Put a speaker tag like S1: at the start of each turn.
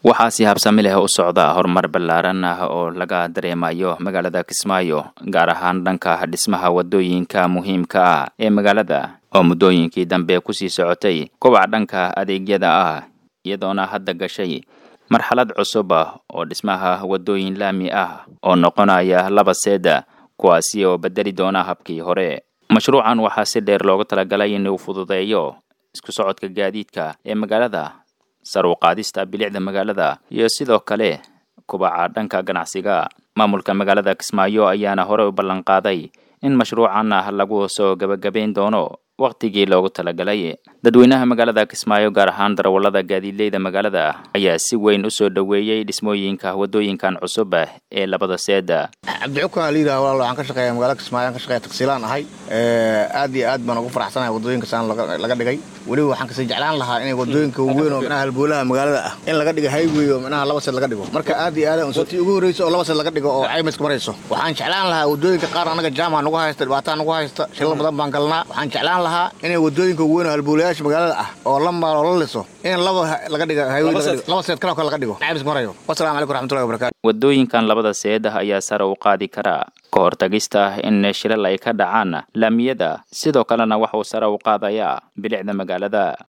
S1: waxaa si habsami leh u socda horumar ballaaran ah oo laga dareemayo magaalada kismaayo gaar ahaan dhanka dhismaha waddooyinka muhiimka ah ee magaalada oo muddooyinkii dambe kusii socotay kobaca dhanka adeegyada ah iyadoona hadda gashay marxalad cusub ah oo dhismaha waddooyin laami ah oo noqonaya laba seeda kuwaasi oo bedeli doona habkii hore mashruucan waxaa si dheer loogu talagalay inuu fududeeyo isku socodka gaadiidka ee magaalada sar u qaadista bilicda magaalada iyo sidoo kale kubaca dhanka ganacsiga maamulka magaalada kismaayo ayaana hore u ballanqaaday in mashruucan ah lagu soo gebagabayn doono wakhtigii loogu talagalay dadweynaha magaalada kismaayo gaar ahaan darawallada gaadiidleyda magaalada ayaa si weyn u soo dhoweeyey dhismooyinka waddooyinkan cusub ah ee labada seeda
S2: cabdicukaan liidaa walaal waxaan ka shaqeeya magaalada kismaayo aan ka shaqeeya tagsiilaan ahay aad iyo aad baan ugu faraxsanahay waddooyinka saan laga dhigay weliba waxaan kasii jeclaan lahaa inay waddooyinka waaweyn oo micnaha halboolaha magaalada ah in laga dhigo highway oo micnaha laba seed laga dhigo marka aad iyo aad unsotii ugu horreysa oo laba seed laga dhigo oo caymiska marayso waxaan jeclaan lahaa waddooyinka qaar annaga jaama nagu haysta dhibaataa nagu haysta shilal badan baan galnaa waxaan jeclaan lahaa inay waddooyinka waaweyn oo halboolayaasha magaalada ah oo la maal oo la liso in laba laga dhigo highway laba seed kaloo kale laga dhigo caymiska marayo wasalaamu calaykum raxmatullahi wabarakatu
S1: waddooyinkan labada seed ah ayaa sare u qaadi karaa ka hortagista in shilal ay ka dhacaan laamiyada sidoo kalena waxuu sare u qaadayaa bilicda magaalada